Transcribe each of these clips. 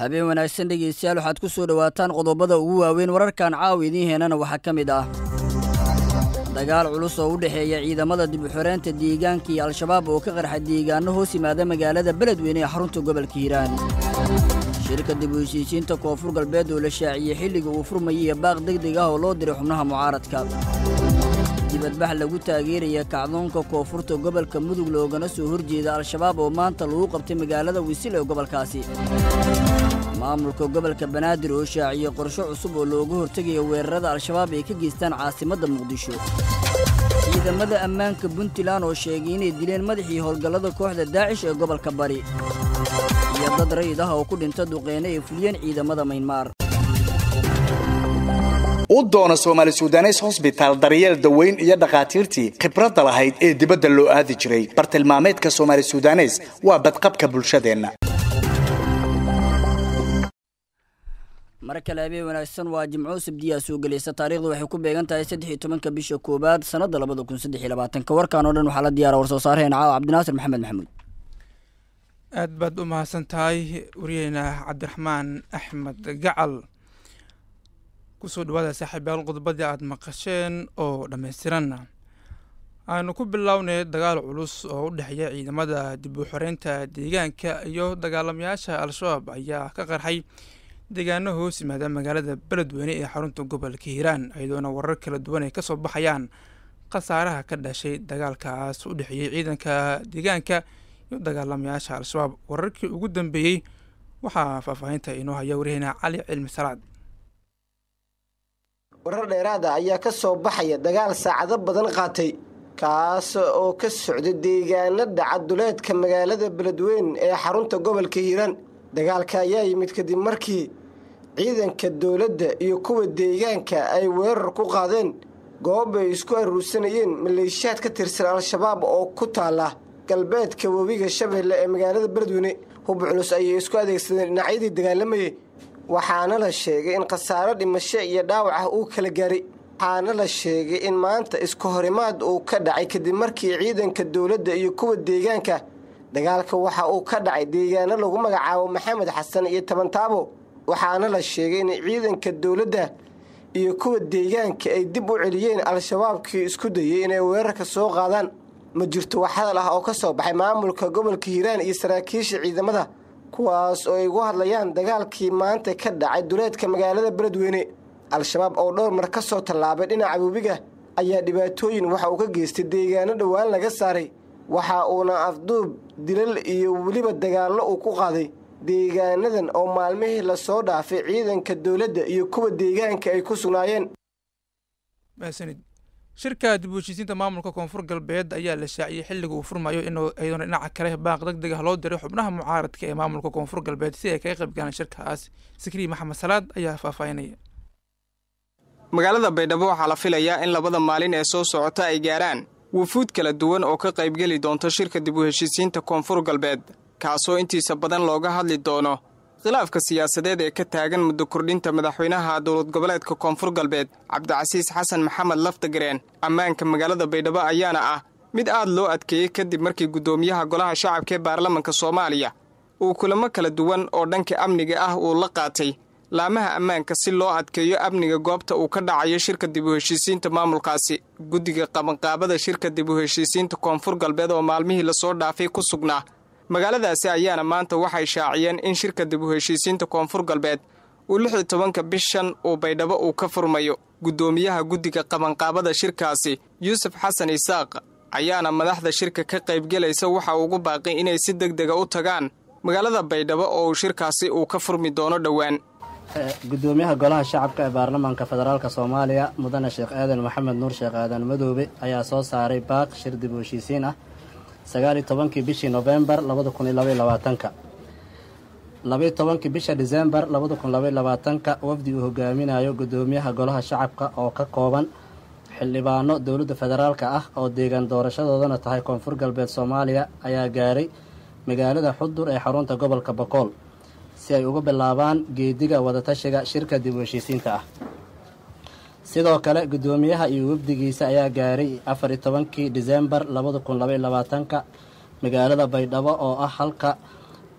habeen wanaagsan dhegaystayaal waxaad ku soo dhowaataan qodobada ugu waaweyn wararkan caawa idiin heenana waxaa ka mid ah dagaal culus oo u dhexeeya ciidamada dib u xoreynta deegaanka iyo al-shabaab oo ka qarxa deegaano hoos yimaada magaalada beledweyne ee xarunta gobolka hiiraan shirka dib u heshiisiinta koonfur galbeed oo la shaaciyey xilliga uu furmayay iyo baaq degdeg ah oo loo diray xubnaha mucaaradka dibadbax lagu taageeraya kacdoonka koonfurta gobolka mudug loogana soo horjeeda al-shabaab oo maanta lagu qabtay magaalada wisil ee gobolkaasi maamulka gobolka banaadir oo shaaciyey qorsho cusub oo looga hortegaya weerarada al-shabaab ay ka geystaan caasimadda muqdisho ciidamada ammaanka puntland oo sheegay inay dileen madaxii howlgallada kooxda daacish ee gobolka bari iyo dad rayid ah oo ku dhinta duqeyne ay fuliyeen ciidamada maynmaar u doona soomaali sudanes hosbitaal daryeel daweyn iyo dhakhaatiirtii khibradda lahayd ee dibadda loo aadi jiray bartilmaameedka soomaali sudanes waa badqabka bulshadeenna mar kale habeen wanaagsan waa jimco sabdiyaa soo gelaysa taarikhdu waxay ku beegan tahay saddex iyo tobanka bisha koowaad sannadda labada kun saddex iyo labaatanka warkan oo dhan waxaa la diyaara war soo saaraheen caawa cabdinaasir maxamed maxamuud aad baad u mahadsan tahay wariyeyna cabdiraxmaan axmed gacal kusoo dhawaada saaxiibayaal qodobadii aada maqasheen oo dhammaystiranna aanu ku bilownay dagaal culus oo u dhexeeya ciidamada dib u xoreynta deegaanka iyo dagaalamayaasha al-shabaab ayaa ka qarxay deegaano hoos yimaada magaalada beledweyne ee xarunta gobolka hiiraan iyadoona warar kala duwan ay kasoo baxayaan khasaaraha ka dhashay dagaalkaas u dhexeeyey ciidanka deegaanka iyo dagaalamayaasha al-shabaab wararkii ugu dambeeyey waxaa faahfaahinta inoo haya waryaheena cali cilmi salaad warar dheeraada ayaa ka soo baxaya dagaal saacado badan qaatay kaas oo ka socda deegaano dhaca duleedka magaalada beledweyne ee xarunta gobolka hiiraan dagaalka ayaa yimid kadib markii ciidanka dowladda iyo kuwa deegaanka ay weerar ku qaadeen goob ay isku aruursanayeen maleeshiyaad ka tirsan al-shabaab oo ku taala galbeedka webiga shabeelle ee magaalada beledweyne hub culus ayay isku adeegsadeen dhinacyadii dagaalamayay waxaana la sheegay in khasaaro dhimasho iyo dhaawac ah uu kala gaaray waxaana la sheegay in maanta isku horimaad uu ka dhacay kadib markii ciidanka dowladda iyo kuwa deegaanka dagaalka waxa uu ka dhacay deegaano lagu magacaabo maxamed xasan iyo tabantaabo waxaana la sheegay in ciidanka dowladda iyo kuwa deegaanka ay dib u celiyeen al-shabaabkii isku dayay inay weerarka soo qaadaan ma jirto wax hadal ah oo ka soo baxay maamulka gobolka hiiraan iyo saraakiisha ciidamada kuwaas oo ay ugu hadlayaan dagaalkii maanta ka dhacay duleedka magaalada beledweyne al-shabaab oo dhowr mar ka soo tallaabay dhinaca webiga ayaa dhibaatooyin waxa uu ka geystay deegaano dhowaan laga saaray waxa uuna afduub dilal iyo weliba dagaallo uu ku qaaday deegaanadan oo maalmihii lasoo dhaafay ciidanka dowladda iyo kuwa deegaanka ay ku sugnaayeen shirka dib u heshiisiinta maamulka koonfur galbeed ayaa la shaaciyey xilliga uu furmayo inuu iyadoona dhinaca kale baaq deg deg ah loo diray xubnaha mucaaradka ee maamulka koonfur galbeed si ay kaga qayb galaan shirkaas sikrii maxamed salaad ayaa faahfaahinaya magaalada baydhabo waxaa la filayaa in labada maalin ee soo socota ay gaaraan wufuud kala duwan oo ka qaybgeli doonta shirka dib u heshiisiinta koonfur galbeed kaasoo intiisa badan looga hadli doono khilaafka siyaasadeed ee ka taagan muddo kordhinta madaxweynaha dowlad goboleedka koonfur galbeed cabdicasiis xasan maxamed laftagareen ammaanka magaalada baydhabo ayaana ah mid aad loo adkeeyey kadib markii guddoomiyaha golaha shacabka ee baarlamanka soomaaliya uu kulamo kala duwan oo dhanka amniga ah uu la qaatay laamaha ammaanka si loo adkeeyo amniga goobta uu ka dhacayo shirka dib u heshiisiinta maamulkaasi guddiga qabanqaabada shirka dib u heshiisiinta koonfur galbeed oo maalmihii lasoo dhaafay ku sugnaa magaaladaasi ayaana maanta waxay shaaciyeen in shirka dib u heshiisiinta koonfur galbeed uu lix iyo tobanka bishan uu baydhabo uu ka furmayo guddoomiyaha guddiga qabanqaabada shirkaasi yuusuf xasan isaaq ayaana madaxda shirka ka qaybgelaysa waxa ugu baaqay inay si deg dega u tagaan magaalada baydhabo oo uu shirkaasi uu ka furmi doono dhowaan gudoomiyaha golaha shacabka ee baarlamaanka federaalk soomaaliya mudane sheekh aadan maxamed nuur sheekh aadan madoobe ayaa soo saaray baaq shir dib u heshiisiin ah sagaaliyo tobankii bishii nofembar labada kun iyo labaiyo labaatanka labaiyo tobankii bisha disembar labada kun labaiyo labaatanka wafdi uu hogaaminayo gudoomiyaha golaha shacabka oo ka kooban xildhibaano dowladda federaalka ah oo deegaan doorashadoodana tahay koonfur galbeed soomaaliya ayaa gaaray magaalada xudur ee xarunta gobolka bokool si ay uga bilaabaan geediga wadatashiga shirka dib u heshiisiinta ah sidoo kale guddoomiyaha iyo wafdigiisa ayaa gaaray afar iyo tobankii disembar labada kun labaiyo labaatanka magaalada baydhabo oo ah halka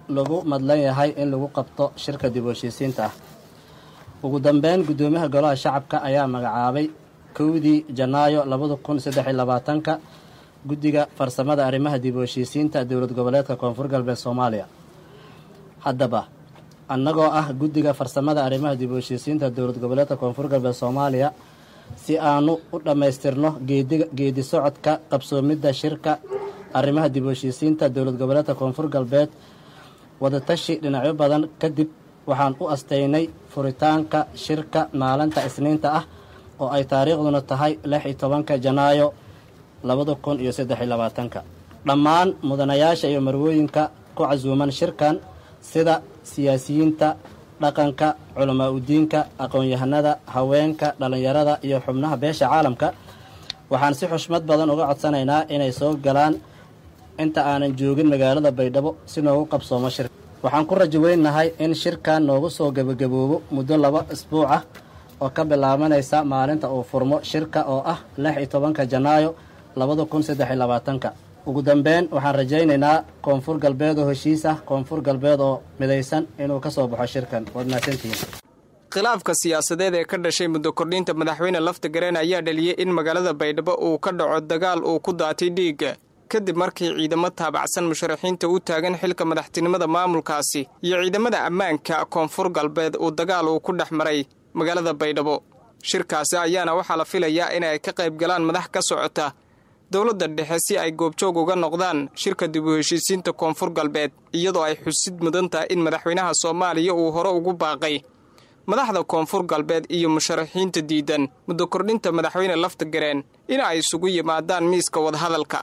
lagu madlan yahay in lagu qabto shirka dib u heshiisiinta ah ugu dambeyn guddoomiyaha golaha shacabka ayaa magacaabay kowdii janaayo labada kun saddex iyo labaatanka guddiga farsamada arrimaha dib u heshiisiinta dowlad goboleedka koonfur galbeed soomaaliya haddaba annagoo ah guddiga farsamada arrimaha dib u heshiisiinta dowlad goboleedka koonfur galbeed soomaaliya si aanu u dhammaystirno geedi socodka qabsoomidda shirka arrimaha dib u heshiisiinta dowlad goboleedka koonfur galbeed wadatashi dhinacyo badan kadib waxaan u astaynay furitaanka shirka maalinta isniinta ah oo ay taariikhduna tahay lix iyo tobanka janaayo labada kun iyo saddex iyo labaatanka dhammaan mudanayaasha iyo marwooyinka ku casuuman shirkan sida siyaasiyiinta dhaqanka culamaa udiinka aqoon-yahanada haweenka dhallinyarada iyo xubnaha beesha caalamka waxaan si xushmad badan uga codsanaynaa inay soo galaan inta aanan joogin magaalada baydhabo si noogu qabsoomo shirka waxaan ku rajo weynahay in shirkan noogu soo gebagaboobo muddo laba isbuuc ah oo ka bilaabanaysa maalinta uu furmo shirka oo ah lix iyo tobanka janaayo labada kun saddex iyo labaatanka ugu dambeyn waxaan rajaynaynaa koonfur galbeed oo heshiis ah koonfur galbeed oo midaysan inuu ka soo baxo shirkan waad mahadsantihiin khilaafka siyaasadeed ee ka dhashay muddo kordhinta madaxweyne lafta gareen ayaa dhaliyey in magaalada baydhabo uu ka dhaco dagaal uu ku daatay dhiigga kadib markii ciidamo taabacsan musharaxiinta u taagan xilka madaxtinimada maamulkaasi iyo ciidamada ammaanka koonfur galbeed uu dagaal uu ku dhex maray magaalada baydhabo shirkaasi ayaana waxaa la filayaa in ay ka qayb galaan madax ka socota dowladda dhexe si ay goobjoog uga noqdaan shirka dib u heshiisiinta koonfur galbeed iyadoo ay xusid mudan tahay in madaxweynaha soomaaliya uu hore ugu baaqay madaxda koonfur galbeed iyo musharaxiinta diidan muddo kordhinta madaxweyne lafta gareen in ay isugu yimaadaan miiska wadahadalka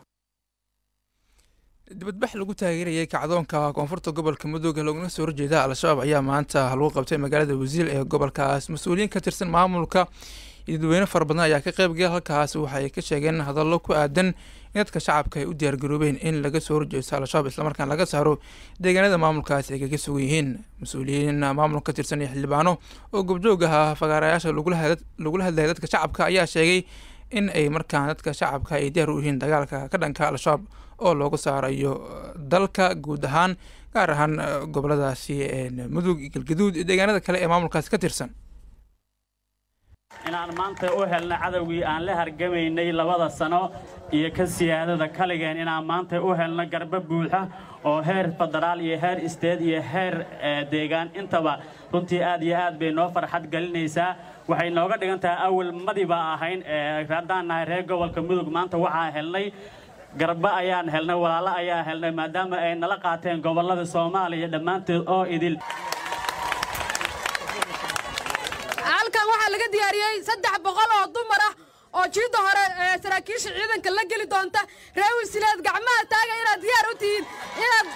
dibadbax lagu taageerayay kacdoonka koonfurta gobolka mudooga looguna soo horjeeda al-shabaab ayaa maanta lagu qabtay magaalada wasiil ee gobolkaas mas-uuliyiin ka tirsan maamulka iyo dadweyne fara badan ayaa ka qaybgala halkaas waxay ka sheegeen hadallo ku aadan in dadka shacabka ay u diyaargaroobeen in laga soo horjeesto al-shabaab islamarkaan laga saaro deegaanada maamulkaas ay kaga sugan yihiin mas-uuliyiin maamulka ka tirsan iyo xildhibaano oo gobjoog ahaa fagaarayaasha lagula hadlaya dadka shacabka ayaa sheegay in ay markaan dadka shacabka ay diyaar u yihiin dagaalka ka dhanka al-shabaab oo loogu saarayo dalka guud ahaan gaar ahaan goboladaasi mudug galgaduud iyo deegaanada kale ee maamulkaasi ka tirsan inaan maanta u helna cadowgii aan la hargamaynay labada sano iyo ka siyaadada kaligeen inaan maanta u helno garbo buuxa oo heer federaal iyo heer isteed iyo heer deegaan intaba runtii aad iyo aad bay noo farxad gelinaysaa waxay nooga dhigan tahay awal madiba ahayn haddaan nahay reer gobolka mudug maanta waxaa helnay garba ayaan helnay walaalo ayaa helnay maadaama ay nala qaateen gobollada soomaaliya dhammaanteed oo idil halkan waxaa laga diyaariyey saddex boqol oo dumar ah oo jiidda hore ee saraakiisha ciidanka la geli doonta reer wasiileed gacmaha taaga inaad diyaar u tihiin inaad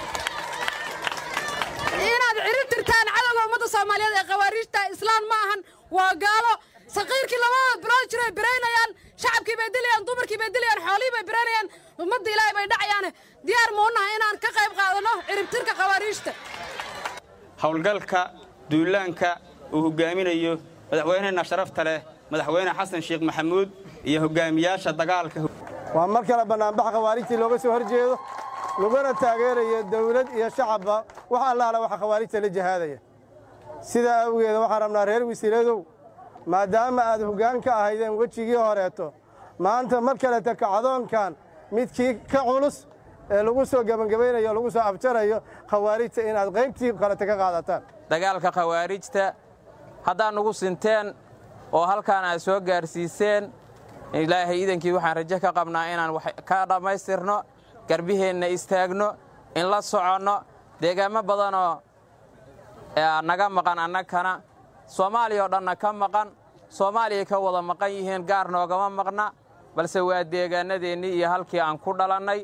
inaad ciri tirtaan cadowga ummadda soomaaliyeed ee khawaariijta islaan ma ahan waa gaalo saqiirkii labada bilood jiray biraynayaan shacabkii bay dilayaan dumarkii bay dilayaan xoolihii bay biraynayaan ummadda ilaahay bay dhacayaane diyaar ma u nahay inaan ka qayb qaadanno ciribtirka khawaariijta howlgalka duulaanka uu hogaaminayo madaxweyneheenna sharafta leh madaxweyne xasan sheekh maxamuud iyo hogaamiyaasha dagaalka waa mar kale bannaanbax khawaarijtii looga soo horjeedo laguna taageerayo dawlad iyo shacabba wax allaala waxa khawaarijta la jihaadaya sidaa awgeeda waxaan rabnaa reer wasiiradow maadaama aad hoggaan ka ahaydeen wejigii horeeto maanta mar kaleta kacdoonkan midkii ka culus ee lagu soo gebangebaynayo o lagu soo abjarayo khawaarijta inaad qaybtii kaleta ka qaadataan dagaalka khawaarijta haddaad nugu sinteen oo halkaan aad soo gaarsiiseen ilaahay iidankii waxaan rajo ka qabnaa inaan ka dhammaystirno garbiheenna istaagno in la soconno deegaamo badanoo naga maqan annagkana soomaaliya oo dhanna ka maqan soomaaliyay ka wada maqan yihiin gaar noogama maqna balse waa deegaanadeennii iyo halkii aan ku dhalannay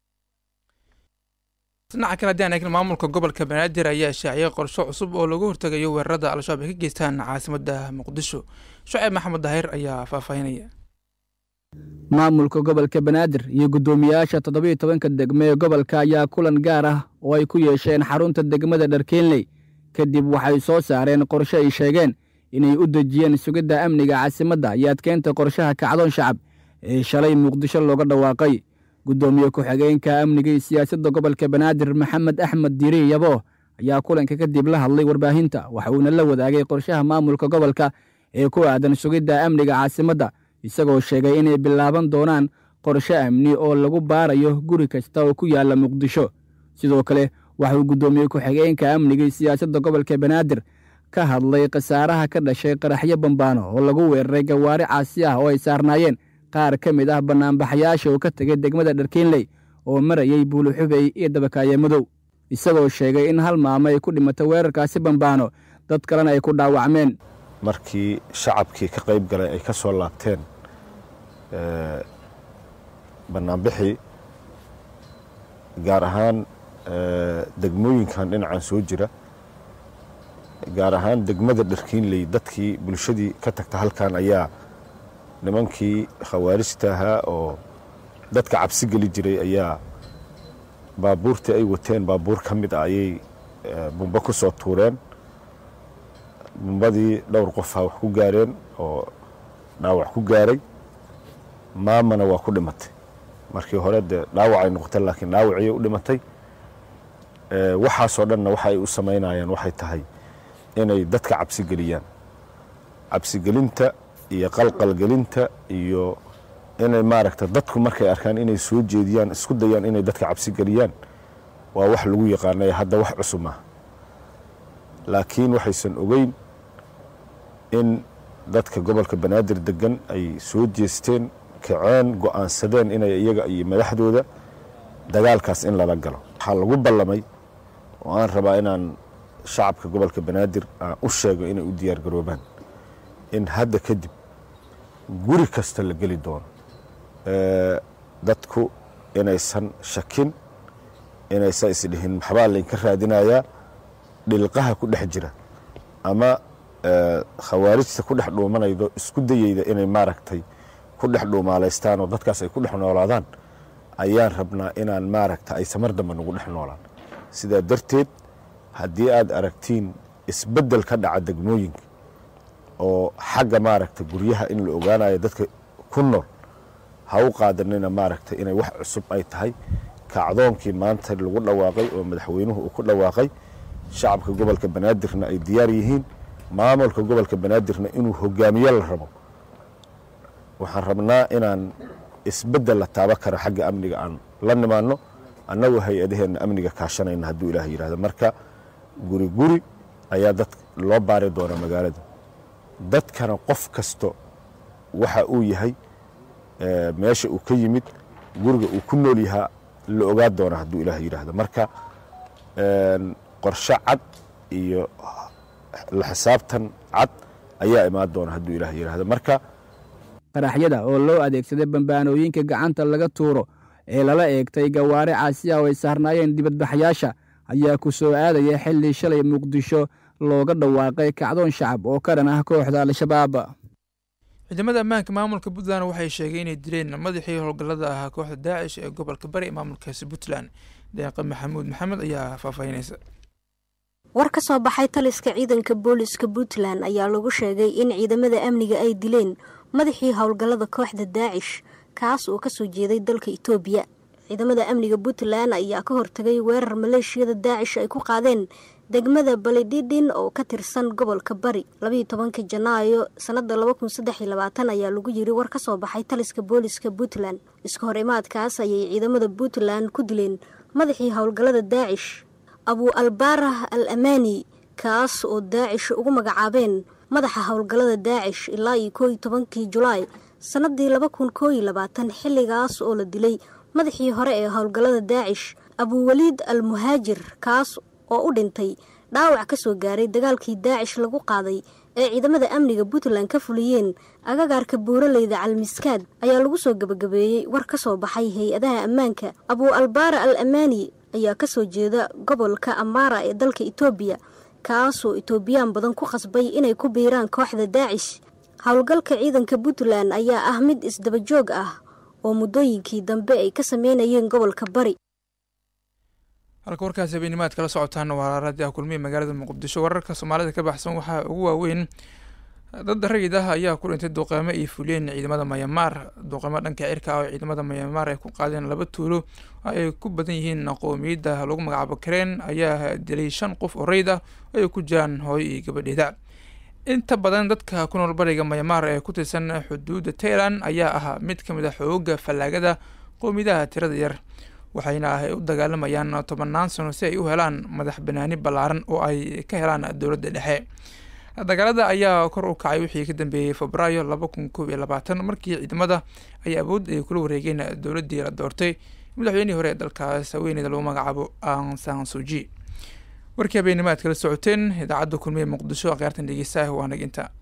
dhinaca kale haddii aan eegna maamulka gobolka banaadir ayaa shaaciyay qorsho cusub oo lagu hortegayo weerarada al-shabaab ay ka geystaan caasimadda muqdisho shuceyb maxamed daahir ayaa faahfaahinaya maamulka gobolka banaadir iyo guddoomiyaasha toddobiiyo tobanka degme ee gobolka ayaa kulan gaar ah oo ay ku yeesheen xarunta degmada dharkeenley kadib waxay soo saareen qorshe ay sheegeen inay u dejiyeen sugidda amniga caasimadda iyo adkeynta qorshaha kacdoon shacab ee shalay muqdisho looga dhawaaqay guddoomiye ku-xigeenka amniga iyo siyaasadda gobolka banaadir maxamed axmed diiri yabo ayaa kulanka kadib la hadlay warbaahinta waxa uuna la wadaagay qorshaha maamulka gobolka ee ku aadan sugidda amniga caasimadda isagoo sheegay inay bilaaban doonaan qorshe amni oo lagu baarayo guri kasta oo ku yaalla muqdisho sidoo kale waxauu guddoomiye ku-xigeenka amniga iyo siyaasadda gobolka banaadir ka hadlay khasaaraha ka dhashay qaraxyo bambaano oo lagu weeraray gawaari caasi ah oo ay saarnaayeen qaar ka mid ah bannaanbaxayaasha oo ka tegay degmada dharkiinley oo marayay buuluxubey iyo dabakaaye madow isagoo sheegay in hal maamo ay ku dhimatay weerarkaasi bambaano dad kalena ay ku dhaawacmeen markii shacabkii ka qayb galay ay ka soo laabteen bannaanbixii gaar ahaan degmooyinkan dhinacan soo jira gaar ahaan degmada dharkiinley dadkii bulshadii ka tagta halkan ayaa nimankii khawaarijta ahaa oo dadka cabsi geli jiray ayaa baabuurtii ay wateen baabuur ka mid ah ayay bumbo ku soo tuureen bumbadii dhowr qofha wax ku gaareen oo dhaawac ku gaaray maamana waa ku dhimatay markii hore dee dhaawacay noqotay laakiin dhaawaciyay u dhimatay waxaasoo dhanna waxa ay u samaynayaan waxay tahay inay dadka cabsi geliyaan cabsigelinta iyo qalqalgelinta iyo inay maaragta dadku markay arkaan inay soo jeediyaan isku dayaan inay dadka cabsi geliyaan waa wax lagu yaqaanay hadda wax cusub ah laakiin waxaysan ogeyn in dadka gobolka banaadir degan ay soo jeesteen kaceen go'aansadeen inay iyaga iyo madaxdooda dagaalkaas in lala galo waxaa lagu ballamay oo aan rabaa inaan shacabka gobolka banaadir aan u sheego inay u diyaar garoobaan in hadda kadib guri kasta la geli doono dadku inaysan shakin inaysan isdhihin maxbaa laynka raadinayaa dhilqaha ku dhex jira ama khawaarijta ku dhex dhuumanaydo isku dayeyda inay maaragtay ku dhex dhuumaalaystaan oo dadkaas ay ku dhex noolaadaan ayaan rabnaa inaan maaragta ay samar dambe nagu dhex noolaan sidaa darteed haddii aad aragtiin isbeddel ka dhaca degmooyinka oo xagga maaragta guryaha in la ogaanayo dadka ku nool ha u qaadanina maaragta inay wax cusub ay tahay kacdoonkii maanta lagu dhawaaqay oo madaxweynuhu uu ku dhawaaqay shacabka gobolka banaadirna ay diyaar yihiin maamulka gobolka banaadirna inuu hogaamiye la rabo waxaan rabnaa inaan isbeddel la taaba kara xagga amniga aan la nimaanno annagu hay-adaheenna amniga kaashanayna hadduu ilaah yidhahdo marka guri guri ayaa dad loo baari doonaa magaalada dadkana qof kasto waxa uu yahay meesha uu ka yimid guriga uu ku nool yahaa la ogaa doonaa hadduu ilaah yidhaahdo marka qorshe cad iyo la xisaabtan cad ayaa imaan doona hadduu ilaah yidhaahdo marka qaraxyada oo loo adeegsaday bambaanooyinka gacanta laga tuuro ee lala eegtay gawaari caasi ah oo ay saarnaayeen dibadbaxyaasha ayaa ku soo aadaya xilli shalay muqdisho looga dhawaaqay kacdoon shacab oo ka dhan ah kooxda al-shabaab ciidamada ammaanka maamulka puntland waxay sheegay inay dileen madaxii howlgallada ahaa kooxda daacish ee gobolka bari ee maamulkaasi puntland deeqa maxamuud maxamed ayaa faahfaahinaysa war ka soo baxay taliska ciidanka booliska puntland ayaa lagu sheegay in ciidamada amniga ay dileen madaxii howlgallada kooxda daacish kaas oo kasoo jeeday dalka itoobiya ciidamada amniga puntland ayaa ka hortagay weerar maleeshiyada daacish ay ku qaadeen degmada balidhidhin oo ka tirsan gobolka bari labayo tobanka janaayo sanada ayaa lagu yiri war ka soo baxay taliska booliska puntland iska hor imaadkaas ayay ciidamada puntland ku dileen madaxii howlgallada daacish abu albaarah al amaani kaas oo daacish ugu magacaabeen madaxa howlgallada daacish ilaa iyo kooiyo tobankii julaay sanadii laba kun kooiyo labaatan xilligaas oo la dilay madaxii hore ee howlgallada daacish abuwaliid al muhaajir kaas oo u dhintay dhaawac ka soo gaaray dagaalkii daacish lagu qaaday ee ciidamada amniga puntland ka fuliyeen agagaarka buuraleyda calmiskaad ayaa lagu soo gebagabeeyey war ka soo baxay hay-adaha ammaanka abuu albaara al amaani ayaa kasoo jeeda gobolka amaara ee dalka itoobiya kaasoo itoobiyaan badan ku khasbay inay ku biiraan kooxda daacish howlgalka ciidanka puntland ayaa ah mid isdabajoog ah oo muddooyinkii dambe ay ka sameynayeen gobolka bari halka warkaas habeenimaad kala socotaan waa raadi ah kulmiya magaalada muqdisho wararka soomaalida ka baxsan waxaa ugu waaweyn dad rayid ah ayaa ku dhintay duqeymo ay fuliyeen ciidamada mayamaar duqeymo dhanka cirka ah oo ciidamada mayamaar ay ku qaadeen laba tuulo ay ku badan yihiin qoomiyadda lagu magacaabo kareen ayaa dilay shan qof oo rayid ah oo ay ku jiraan hooyo iyo gabadheeda inta badan dadka ku nool bariga mayamaar ee ku tirsan xuduudda tailan ayaa ahaa mid ka mid a xooga fallaagada qoomiyadaha tirada yar waxayna ah u dagaalamayaan tobannaan sano si ay u helaan madax banaani ballaaran oo ay ka helaan dowladda dhexe dagaalada ayaa kor u kacay wixii ka dambeeyey febraayo laba kun koob iyo labaatan markii ciidamada ay awood ay kula wareegeen dowladdii la doortay madaxweynihii hore ee dalkaas haweeneyda lagu magacaabo an san suji warkii habeenimo aad kala socoteen idaacadda kulmiye muqdisho akhyaartan dhegeystaah waa nag inta